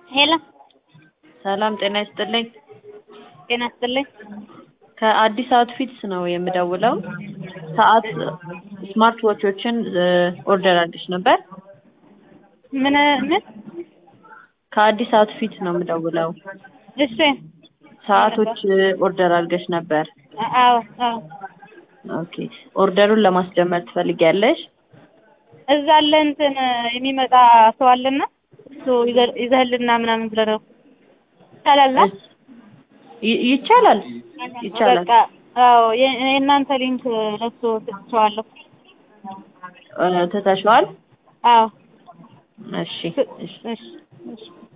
ሄሎ ሰላም ጤና ይስጥልኝ። ጤና ይስጥልኝ። ከአዲስ አውትፊትስ ነው የምደውለው። ሰዓት ስማርት ዎቾችን ኦርደር አድርገሽ ነበር? ምን ምን? ከአዲስ አውትፊት ነው የምደውለው። እሺ ሰዓቶች ኦርደር አድርገሽ ነበር? አዎ አዎ። ኦኬ ኦርደሩን ለማስጀመር ትፈልጊያለሽ? እዛ አለ እንትን የሚመጣ ሰው አለና እሱ ይዘ- ይዘህልና ምናምን ብለህ ነው ይቻላል? አ? ይ- ይቻላል ይቻላል። በቃ አዎ የ- የእናንተ ሊንክ ለሱ ሰጥቼዋለሁ። እ፣ ትተሽዋል? አዎ እሺ እሺ እሺ እሺ